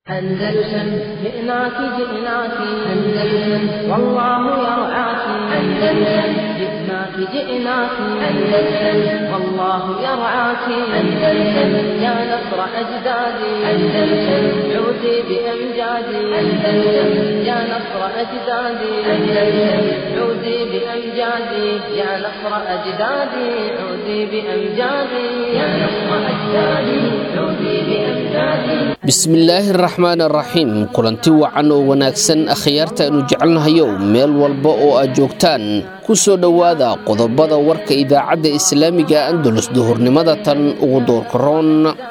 أندلسن جئناك جئناك أندلسن والله يرعاك أندلسن جئناك جئناك أندلسن والله يرعاك أندلسن يا نصر أجدادي أندلسن عودي بأمجادي أندلسن يا نصر أجدادي أندلسن عودي بأمجادي يا نصر أجدادي عودي بأمجادي يا نصر أجدادي عودي بأمجادي bismillaahi araxmaan araxiim kulanti wacan oo wanaagsan akhyaarta aynu jecelnahayow meel walba oo aad joogtaan ku soo dhowaada qodobada warka idaacadda islaamiga andalus duhurnimada tan ugu doorkaroon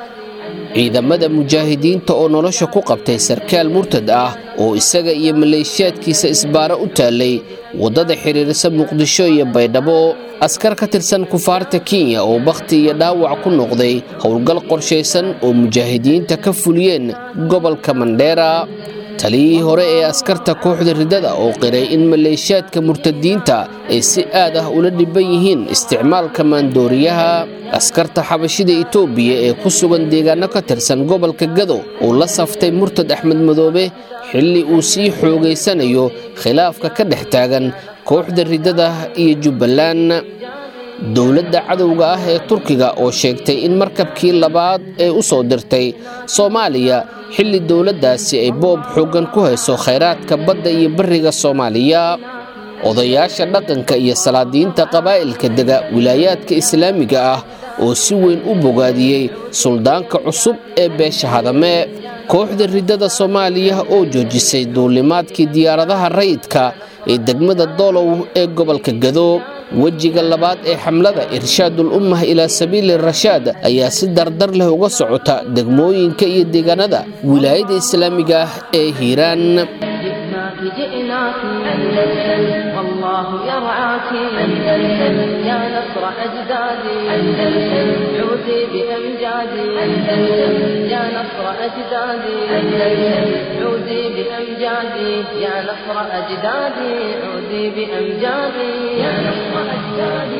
ciidamada mujaahidiinta oo nolosha ku qabtay sarkaal murtad ah oo isaga iyo maleeshiyaadkiisa isbaaro u taallay waddada xidhiirisa muqdisho iyo baydhabo askar ka tirsan kufaarta kenya oo bakhti iyo dhaawac ku noqday howlgal qorshaysan oo mujaahidiinta ka fuliyeen gobolka mandheera taliyihii hore ee askarta kooxda riddada oo qiray in maleeshiyaadka murtadiinta ay si aad ah ula dhibban yihiin isticmaalka maandooriyaha askarta xabashida itoobiya ee ku sugan deegaano ka tirsan gobolka gado uu la saftay murtad axmed madoobe xilli uu sii xoogaysanayo khilaafka ka dhex taagan kooxda riddada iyo jubbaland dowladda cadowga ah ee turkiga oo sheegtay in markabkii labaad ee u soo dirtay soomaaliya xilli dowladdaasi ay boob xooggan ku hayso khayraadka badda iyo bariga soomaaliya odayaasha dhaqanka iyo salaadiinta qabaa'ilka dega wilaayaadka islaamiga ah oo si weyn u bogaadiyey suldaanka cusub ee beesha hadame kooxda riddada soomaaliya oo joojisay duulimaadkii diyaaradaha rayidka ee degmada doolow ee gobolka gado wejiga labaad ee xamlada irshaadul ummah ilaa sabiili rashaad ayaa si dardar leh uga socota degmooyinka iyo deegaanada wilaayada islaamiga ah ee hiiraan جئناك أندلسن والله يرعاك أندلسن يا نصر أجدادي أندلسن عودي بأمجادي أندلسن يا نصر أجدادي أندلسن عودي بأمجادي يا نصر أجدادي عودي بأمجادي يا نصر أجدادي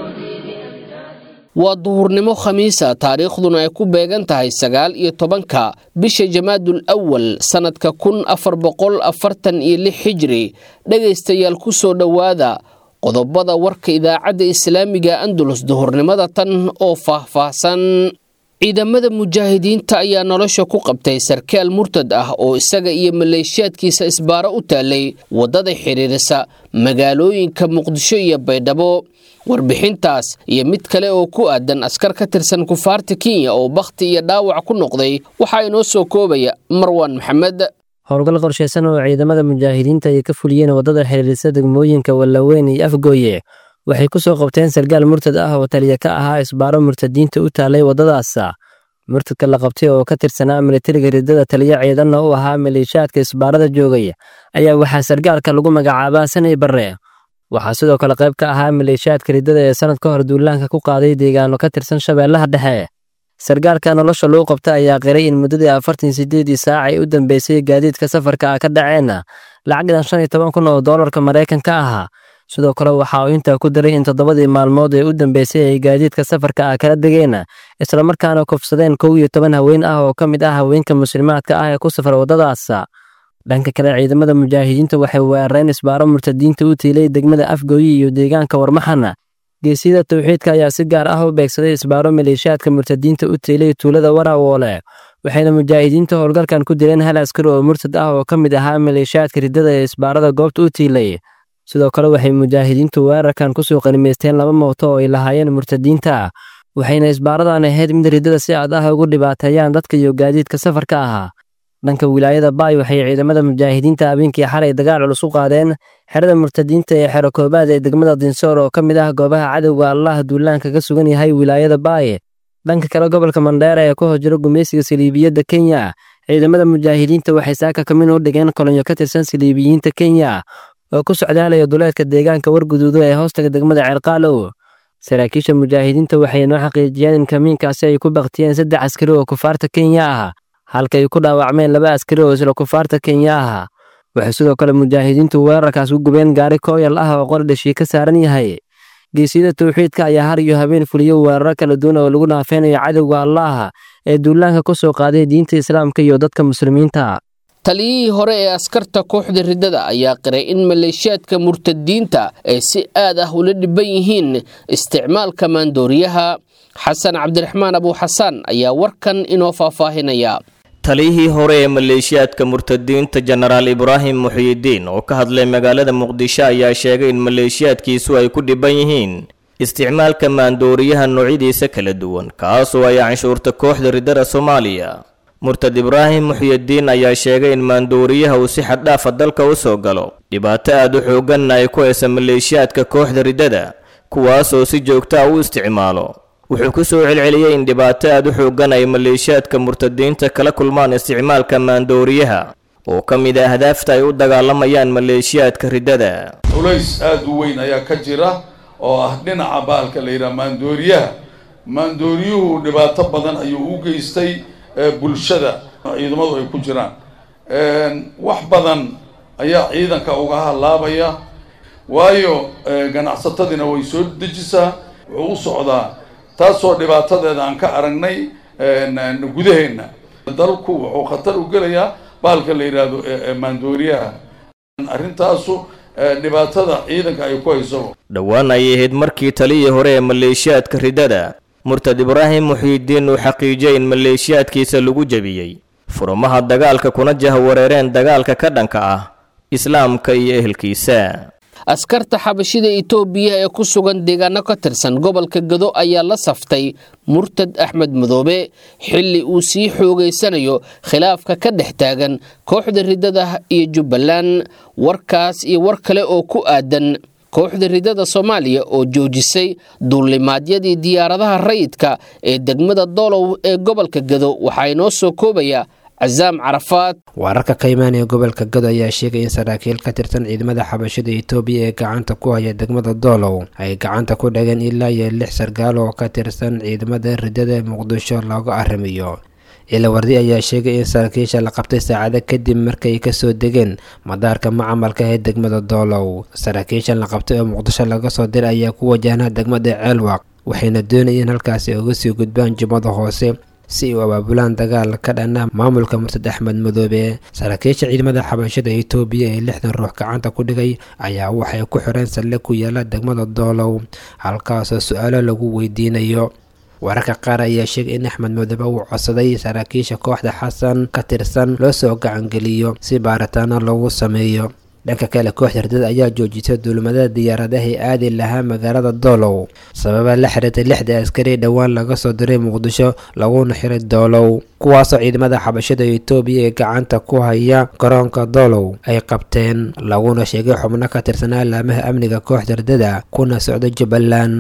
waa duhurnimo khamiisa taariikhduna ay ku beegan tahay sagaal iyo tobanka bisha jamaadul awal sannadka kun afar boqol afartan iyo lix xijiri dhegaystayaal ku soo dhowaada qodobada warka idaacadda islaamiga andalus duhurnimada tan oo faahfaahsan ciidamada mujaahidiinta ayaa nolosha ku qabtay sarkaal murtad ah oo isaga iyo maleeshiyaadkiisa isbaaro u taallay waddada xidhiirisa magaalooyinka muqdisho iyo baydhabo warbixintaas iyo mid kale oo ku aadan askar ka tirsan kufaarta kenya oo bakhti iyo dhaawac ku noqday waxaa inoo soo koobaya marwaan maxamed howlgal qorshaysan oo ciidamada mujaahidiinta ay ka fuliyeen waddada xidhiirisa degmooyinka wallaweyn iyo afgooye waxay ku soo qabteen sarkaal murtad ah oo taliya ka ahaa isbaaro murtadiinta u taallay waddadaas murtadka la qabtay oo ka tirsanaa militariga riddada taliya ciidanna u ahaa maleeshiyaadka isbaarada joogay ayaa waxaa sarkaalka lagu magacaabaa sanay barre waxaa sidoo kale qayb ka ahaa maleeshiyaadka riddada ee sannad ka hor duulaanka ku qaaday deegaano ka tirsan shabeellaha dhexe sarkaalka nolosha loo qabta ayaa qiray in muddadii afartan sideedii saac ay u dambeysay gaadiidka safarka ah ka dhaceen lacagdan shan iyo toban kun oo doolarka maraykanka ahaa sidoo kale waxa uu intaa ku daray in toddobadii maalmood ee u dambeysay ay gaadiidka safarka ah kala degeen islamarkaana kufsadeen kow iyo toban haween ah oo ka mid ah haweenka muslimaadka ah ee ku safar waddadaas dhanka kale ciidamada mujaahidiinta waxay weerareen isbaaro murtadiinta u tiilay degmada afgooyi iyo deegaanka warmaxana geesiyada tawxiidka ayaa si gaar ah u beegsaday isbaaro maleeshiyaadka murtadiinta u tiilay tuulada warawoole waxayna mujaahidiinta howlgalkan ku dileen hal askari oo murtad ah oo ka mid ahaa maleeshiyaadka riddada ee isbaarada goobta u tiilay sidoo kale waxay mujaahidiintu weerarkan kusoo qanimaysteen laba mooto oo ay lahaayeen murtadiinta waxayna isbaaradan ahayd mid riddada si aad ah ugu dhibaateeyaan dadka iyo gaadiidka safarka ahaa dhanka wilaayada baay waxay ciidamada mujaahidiinta habeenkii xalay dagaal culus u qaadeen xerada murtadiinta ee xero koobaad ee degmada dinsoor oo ka mid ah goobaha cadowga allah duulaanka ka sugan yahay wilaayada baay dhanka kale gobolka mandheera ee ku hojiro gumaysiga saliibiyadda kenya ciidamada mujaahidiinta waxay saaka kamin u dhigeen kolonyo ka tirsan saliibiyiinta kenya oo ku socdaalaya duleedka deegaanka warguduudo ee hoostaga degmada ceelqaalow saraakiisha mujaahidiinta waxay noo xaqiijiyeen in kamiinkaasi ay ku baktiyeen saddex askari oo kufaarta kenya ah halka ay ku dhaawacmeen laba askari oo isla kufaarta kenya ah waxay sidoo kale mujaahidiintu weerarkaas ku gubeen gaari kooyal ah oo qori dhashii ka saaran yahay geesiyada tawxiidka ayaa har iyo habeen fuliyo weeraro kala duwan oo lagu naafeynayo cadowga allaah ee duulaanka ku soo qaaday diinta islaamka iyo dadka muslimiinta taliyihii hore ee askarta kooxda riddada ayaa qiray in maleeshiyaadka murtadiinta ay si aad ah ula dhiban yihiin isticmaalka maandooriyaha xasan cabdiraxmaan abuuxasaan ayaa warkan inoo faahfaahinaya taliyihii hore ee maleeshiyaadka murtadiinta jenaraal ibraahim muxiyidiin oo ka hadlay magaalada muqdisho ayaa sheegay in maleeshiyaadkiisu ay ku dhiban yihiin isticmaalka maandooriyaha noocyadiisa kala duwan kaasoo ay canshuurta kooxda riddada soomaaliya murtad ibraahim muxyidiin ayaa sheegay in maandooriyaha uu si xaddhaafa dalka u soo galo dhibaato aad u xooganna ay ku haysa maleeshiyaadka kooxda riddada kuwaasoo si joogta a u isticmaalo wuxuu ku soo celceliyey in dhibaato aad u xoogan ay maleeshiyaadka murtadiinta kala kulmaan isticmaalka maandooriyaha oo ka mid a ahdaafta ay u dagaalamayaan maleeshiyaadka riddada culays aada u weyn ayaa ka jira oo ah dhinaca baalka la yidhaha maandooriyaha maandooriyuhu dhibaato badan ayuu u geystay bulshada ciidamadu ay ku jiraan wax badan ayaa ciidanka uga halaabaya waayo ganacsatadiina way soo dejisaa wuxuu u socdaa taasoo dhibaatadeeda aan ka aragnay gudaheenna dalku wuxuu khatar u gelayaa baalka la yidhaahdo maandooriyaha arrintaasu dhibaatada ciidanka ay ku hayso dhowaan ayay ahayd markii taliyii hore ee maleeshiyaadka riddada murtad ibraahim muxiidiin uu xaqiijiyey in maleeshiyaadkiisa lagu jebiyey furumaha dagaalka kuna jahwareereen dagaalka ka dhanka ah islaamka iyo ehelkiisa askarta xabashida itoobiya ee ku sugan deegaano ka tirsan gobolka gado ayaa la saftay murtad axmed madoobe xilli uu sii xoogaysanayo khilaafka ka dhex taagan kooxda riddada iyo jubbaland warkaas iyo war kale oo ku aadan kooxda riddada soomaaliya oo joojisay duulimaadyadii diyaaradaha rayidka ee degmada doolow ee gobolka gado waxaa inoo soo koobaya casaam carafaad wararka ka imaanaya gobolka gado ayaa sheegay in saraakiil ka tirsan ciidamada xabashada itoobiya ee gacanta ku haya degmada doolow ay gacanta ku dhageen ilaa iyo lix sargaal oo ka tirsan ciidamada riddada ee muqdisho looga arrimiyo ciilawardi ayaa sheegay in saraakiisha la qabtay saacado kadib markay kasoo degeen madaarka macamalka ee degmada doolow saraakiishan la qabtay oo muqdisho laga soo diray ayaa ku wajahnaa degmada ceelwaq waxayna doonayeen halkaasi uga sii gudbaan jubbada hoose si u abaabulaan dagaal ka dhana maamulka murtad axmed madoobe saraakiisha ciidamada xabashada itoobiya ee lixdan ruux gacanta ku dhigay ayaa waxay ku xireen saldhig ku yaala degmada doolow halkaasoo su-aalo lagu weydiinayo wararka qaar ayaa sheegay in axmed madoobe uu codsaday saraakiisha kooxda xasan ka tirsan loo soo gacangeliyo si baaritaano lagu sameeyo dhanka kale kooxda riddada ayaa joojisay duulimadada diyaaradahay aadi lahaa magaalada doolow sababa la xiriirtay lixda askari dhowaan laga soo diray muqdisho laguna xiray doolow kuwaasoo ciidamada xabashada itoobiya ee gacanta ku haya garoonka doolow ay qabteen laguna sheegay xubno ka tirsanaa laamaha amniga kooxda riddada kuna socda jubbaland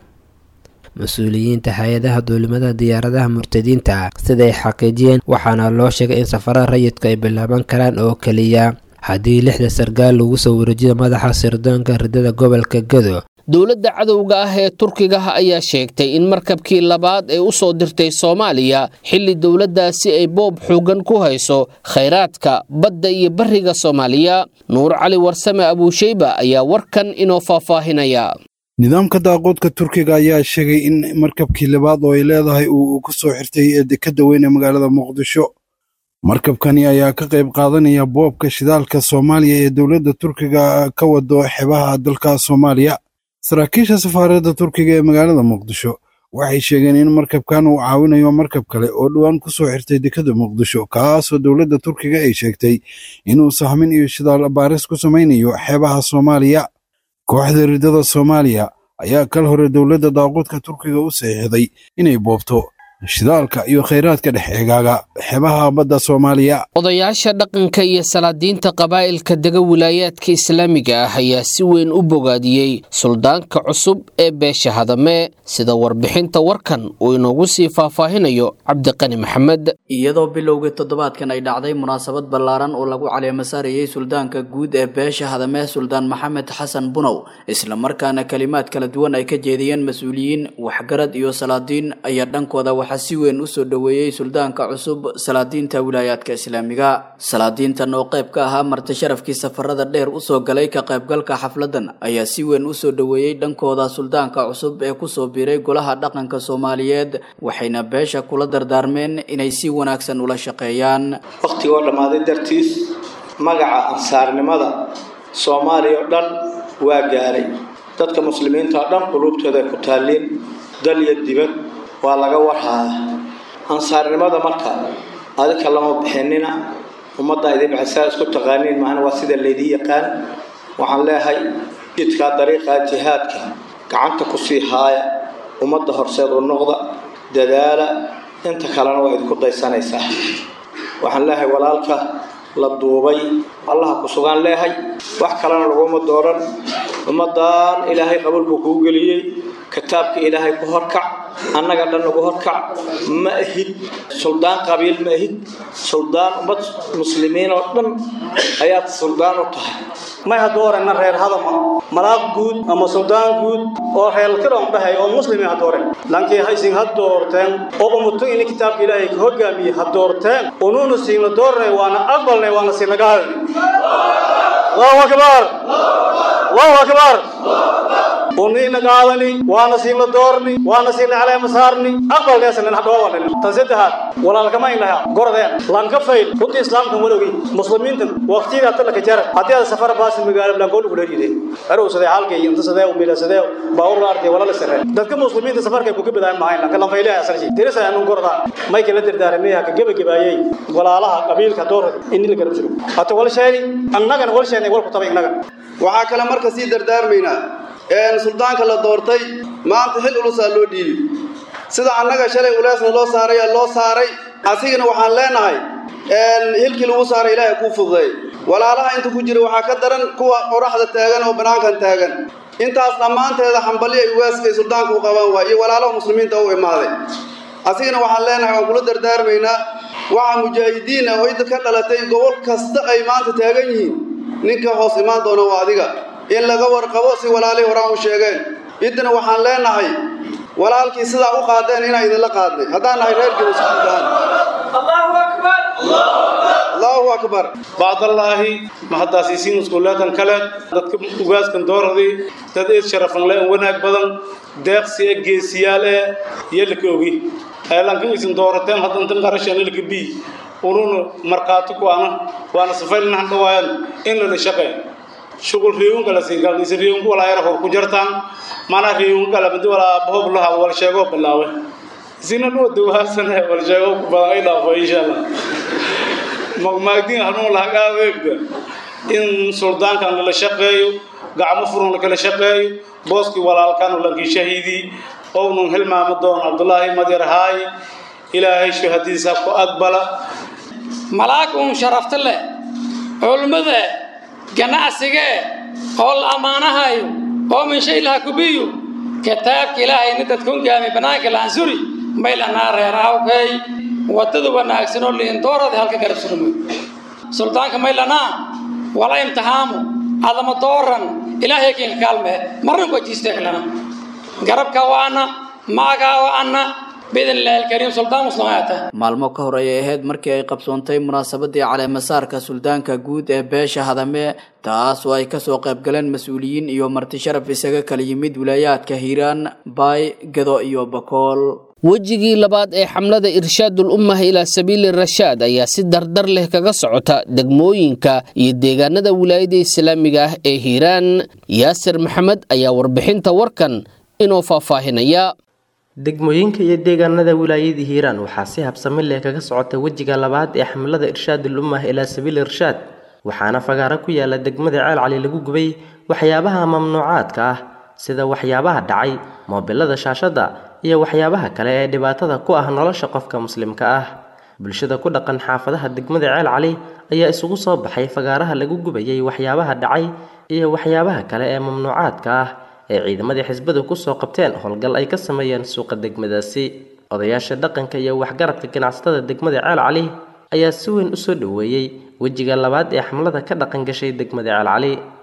mas-uuliyiinta hay-adaha duulimada diyaaradaha murtadiinta siday xaqiijiyeen waxaana loo sheegay in safarada rayidka ay bilaaban karaan oo keliya haddii lixda sargaal lagu soo wareejiyo madaxa sirdoonka riddada gobolka gado dowladda cadowga ah ee turkiga ayaa sheegtay in markabkii labaad ee u soo dirtay soomaaliya xilli dowladdaasi ay boob xoogan ku hayso khayraadka badda iyo bariga soomaaliya nuur cali warsame abuusheyba ayaa warkan inoo faahfaahinaya nidaamka daaqoodka turkiga ayaa sheegay in markabkii labaad oo ay leedahay uu ku soo xirtay ee dekadda weyn ee magaalada muqdisho markabkani ayaa ka qayb qaadanaya boobka shidaalka soomaaliya ee dowladda turkiga ka wado xebaha dalka soomaaliya saraakiisha safaaradda turkiga ee magaalada muqdisho waxay sheegeen in markabkan uu caawinayo markab kale oo dhowaan ku soo xirtay dekadda muqdisho kaasoo dowladda turkiga ay sheegtay inuu sahmin iyo shidaal baaris ku samaynayo xeebaha soomaaliya kooxda riddada soomaaliya ayaa kal hore dowladda daaquudka turkiga u saxiixday inay boobto shidaalka iyo khayraadka dhex eegaaga xebaha badda soomaaliya odayaasha dhaqanka iyo salaadiinta qabaa'ilka dega wilaayaadka islaamiga ah ayaa si weyn u bogaadiyey suldaanka cusub ee beesha hadame sida warbixinta warkan uu inoogu sii faahfaahinayo cabdiqani maxamed iyadoo bilowgii toddobaadkan ay dhacday munaasabad ballaaran oo lagu caleemo saarayey suldaanka guud ee beesha hadame suldaan maxamed xasan bunow islamarkaana kalimaad kala duwan ay ka jeediyeen mas-uuliyiin waxgarad iyo salaadiin ayaa dhankooda waxaa waxaa si weyn usoo dhoweeyey suldaanka cusub salaadiinta wilaayaadka islaamiga salaadiintan oo qayb ka ahaa marti sharafkii safarada dheer usoo galay ka qaybgalka xafladan ayaa si weyn usoo dhoweeyey dhankooda suldaanka cusub ee kusoo biiray golaha dhaqanka soomaaliyeed waxayna beesha kula dardaarmeen inay si wanaagsan ula shaqeeyaan wakhtigoo dhammaaday dartiis magaca ansaarnimada soomaaliya oo dhan waa gaaray dadka muslimiinta oo dhan quluubtooda ay ku taalliin dal iyo dibad waa laga warhaaya ansaarnimada marka adika lama bixinina ummadda idin bixisaa isku taqaaniin maahana waa sida laydii yaqaan waxaan leeyahay jidkaa dariiqaa jihaadka gacanta ku sii haaya ummadda horseed u noqda dadaala inta kalena waa idinku daysanaysaa waxaan leeyahay walaalka la duubay allaha ku sugaan leehay wax kalena laguma dooran ummaddan ilaahay qabuulku kuu geliyey kitaabka ilaahay ku horkac annaga dhan nagu horkac ma ahid suldaan qabiil ma ahid suldaan ummad muslimiin oo dhan ayaad suldaan u tahay may hadduu orena reer hadama malaaq guud ama suldaan guud oo reelkiroon dhahay oo muslimi ha dooreen lankii haysin ha doorteen oo umuto ini kitaabka ilaahay ka hogaamiye ha doorteen unuuna siina doornay waana aqbalnay waana siinaga hadalnay allahu akbar allahu akbar uniina qaadani waana siina doorni waana siina caleema saarni aqbalkeesanin hadhoowanin tan saddexaad walaalkama inaha gorodeen lanka fayl runtii islaamkan walowgi muslimiintan waqtiga talaka jara haddii aad safar baasi magaalo blankool ugu leeyihiin arowsadee halkay inta sadee umilasadee baawur artay wala la sarre dadka muslimiinta safarkay ku gabadaan mahayn lanka lan faylaha asarji dirisa aanu gorodaan may kala dardaaramay ka gabagabaayay walaalaha qabiilka door in la garab jiro hata wal sheeni annagana wal sheeni wal ku tabay innaga waxaa kale marka sii dardaarmaynaa suldaanka la doortay maanta xil ulusaa loo dhiibi sida annaga shalay uleesna loo saaray loo saaray asigana waxaan leenahay hilkii lagu saaray ilaahay kuu fududay walaalaha inta ku jira waxaa ka daran kuwa qoraxda taagan oo banaankan taagan intaas dhammaanteeda xambali ay ugaaskay suldaanka u qabaan waay iyo walaalaha muslimiinta u imaaday asigana waxaan leenahay waan kula dardaarmaynaa waxaa mujaahidiin ah oo idda ka dhalatay gobol kasta ay maanta taagan yihiin ninka hoos imaan doona waa adiga in laga warqabo si walaalihii horaan u sheegeen iddana waxaan leenahay walaalkii sidaa u qaadeen inaan idinla qaadnay haddaan nahay reer geliskudahan allahu akbar bacdallaahi mahaddaasiisiin iskuuleetan kale dadka ugaaskan dooradii dad eed sharafan le wanaag badan deeqsi e geesiyaal ee yelika ogi heelankan isin doorateen haddantan qarashan ilka bi ununa markhaati ku ana waana safaylinahan dhawaayan in lala shaqeey shughul reewun kala siin kala isa reewun wala yar hor ku jartaan mana reewun kala mid wala bob la wal sheego bilaawe sina no dawaasan wal sheego ku badan ay dhaafo insha Allah magmaagin hanu la hagaagda in suldaankan la shaqeeyo gacmo furan la kala shaqeeyo booski walaalkan la shahiidi oo nun hilmaamo doon Abdullaahi Madir Haay ilaahay shahadiisa ku aqbala malaakun sharafta leh culmada ganacsiga oo la ammaanahayo oo min shay laha kubiyo kitaabka ilaahay ni dadkun gaami banaanka laansuri maylanaa reeraawkay wadada wanaagsan oo liindoorada halka garab surmo suldaanka maylanaa wala imtihaamu adama dooran ilaahay kiinka kaalme marnan ku ajiisteeklana garabka waana maagaa waana maalmo ka hor ayay ahayd markii ay qabsoontay munaasabadii caleemasaarka suldaanka guud ee beesha hadame taas oo ay kasoo qayb galeen mas-uuliyiin iyo marti sharaf isaga kala yimid wilaayaadka hiiraan baay gado iyo bakool wejigii labaad ee xamlada irshaadul ummah ilaa sabiili rashaad ayaa si dardar leh kaga socota degmooyinka iyo deegaanada wilaayada islaamiga ah ee hiiraan yaasir maxamed ayaa warbixinta warkan inoo faahfaahinaya degmooyinka iyo deegaanada wilaayada hiiraan waxaa si habsami leh kaga socota wejiga labaad ee xamlada irshaadul ummah ilaa sabiili irshaad waxaana fagaaro ku yaala degmada ceel cali lagu gubay waxyaabaha mamnuucaadka ah sida waxyaabaha dhacay moobilada shaashadda iyo waxyaabaha kale ee dhibaatada ku ah nolosha qofka muslimka ah bulshada ku dhaqan xaafadaha degmada ceel cali ayaa isugu soo baxay fagaaraha lagu gubayay waxyaabaha dhacay iyo waxyaabaha kale ee mamnuucaadka ah ee ciidamadii xisbadu kusoo qabteen howlgal ay ka sameeyeen suuqa degmadaasi odayaasha dhaqanka iyo waxgaradka ganacsatada degmada ceel cali ayaa si weyn usoo dhoweeyey wejiga labaad ee xamlada ka dhaqan gashay degmada ceel cali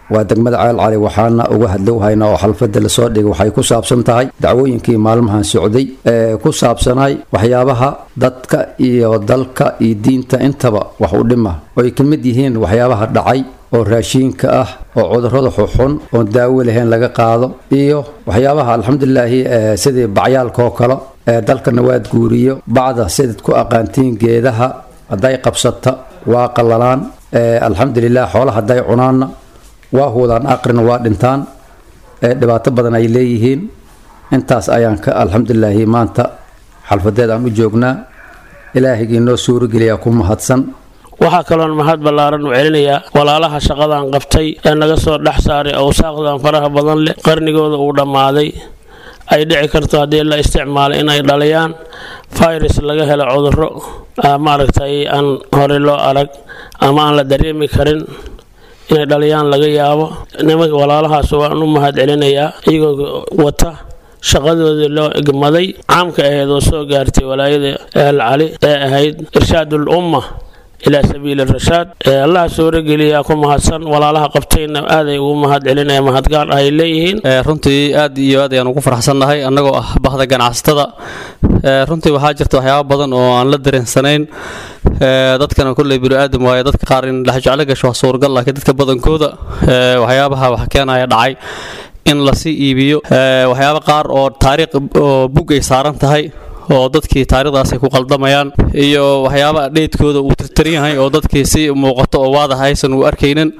waa degmada ceel cali waxaana uga hadlow haynaa oo xalfada lasoo dhigay waxay ku saabsan tahay dacwooyinkii maalmahan socday ee ku saabsanay waxyaabaha dadka iyo dalka iyo diinta intaba wax u dhima oy ka mid yihiin waxyaabaha dhacay oo raashiinka ah oo cudurrada xuxun oon daawo lahayn laga qaado iyo waxyaabaha alxamdulilaahi sidii bacyaalka oo kale ee dalkana waad guuriyo bacda sidaad ku aqaantiin geedaha hadday qabsata waa qallalaan alxamdulilah xoolaha hadday cunaanna waa huudaan aqrina waa dhintaan dhibaato badan ay leeyihiin intaas ayaan ka alxamdulilaahi maanta xalfadeed aan u joognaa ilaahigii noo suurogeliyaa ku mahadsan waxaa kaloon mahad ballaaran u celinayaa walaalaha shaqadan qabtay ee naga soo dhex saaray awsaaqdan faraha badan leh qarnigooda uu dhammaaday ay dhici karto haddii la isticmaalo inay dhaliyaan virus laga helo cudurro maaragtay aan horey loo arag ama aan la dareemi karin inay dhaliyaan laga yaabo nimanka walaalahaas waan u mahad celinayaa iyagoo wata shaqadoodii loo egmaday caamka ahayd oo soo gaartay walaayada eel cali ee ahayd irshaadul umma ilaa sabiili rashaad allaha suurogeliyaa ku mahadsan walaalaha qabtayna aaday ugu mahad celinaya mahadgaar ay leeyihiin runtii aad iyo aad ayaan ugu faraxsannahay annagoo ah bahda ganacsatada runtii waxaa jirta waxyaaba badan oo aan la dareensanayn dadkana kolley bini-aadam waaye dadka qaar in dhexjeclo gasho waa suuragal laakiin dadka badankooda waxyaabaha wax keenaya dhacay in lasii iibiyo waxyaaba qaar oo taariikh oo bug ay saaran tahay oo dadkii taarikhdaas ay ku qaldamayaan iyo waxyaaba dheydkooda uu tirtiran yahay oo dadkii si muuqato oo waadaha aysan u arkaynin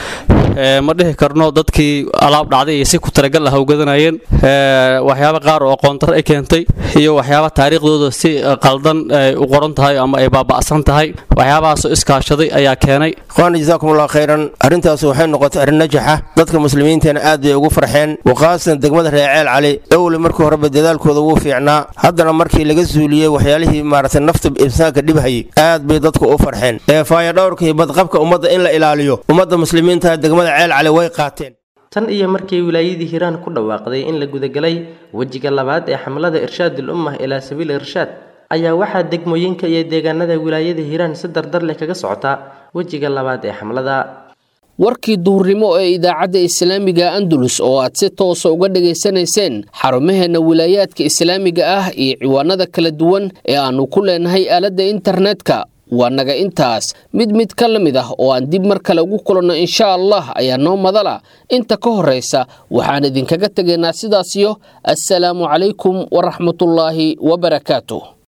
ma dhihi karno dadkii alaab dhacday iyo si ku talagal ah ugadanayeen waxyaaba qaar oo aqoontar ay keentay iyo waxyaaba taariikhdooda si qaldan ay u qoran tahay ama ay baaba'san tahay waxyaabahaasoo iskaashaday ayaa keenay ikhwaana jazaakum allah khayran arrintaas waxay noqotay arrin najaxa dadka muslimiinteena aad bay ugu farxeen waqaasan degmada reeceel cali owle markii horeba dadaalkooda wuu fiicnaa haddana markii laga suuliyey waxyaalihii maaragtay nafta insaanka dhibhayay aad bay dadku u farxeen ee faayadhowrka iyo badqabka ummadda in la ilaaliyo ummadda muslimiinta degmada ceel cali way qaateen tan iyo markii wilaayadii hiiraan ku dhawaaqday in la gudagalay wejiga labaad ee xamlada irshaadul ummah ilaa sabiil irshaad ayaa waxaa degmooyinka iyo deegaanada wilaayada hiiraan si dardar leh kaga socota wejiga labaad ee xamlada warkii duhurnimo ee idaacadda islaamiga andalus oo aad si toosa uga dhegaysanayseen xarumaheenna wilaayaadka islaamiga ah iyo ciwaanada kala duwan ee aannu ku leenahay aaladda internetka waa naga intaas mid mid ka la mid ah oo aan dib mar kale ugu kulanno insha allah ayaa noo madala inta ka horraysa waxaan idinkaga tegaynaa sidaasiyo assalaamu calaykum waraxmatullaahi wabarakaatu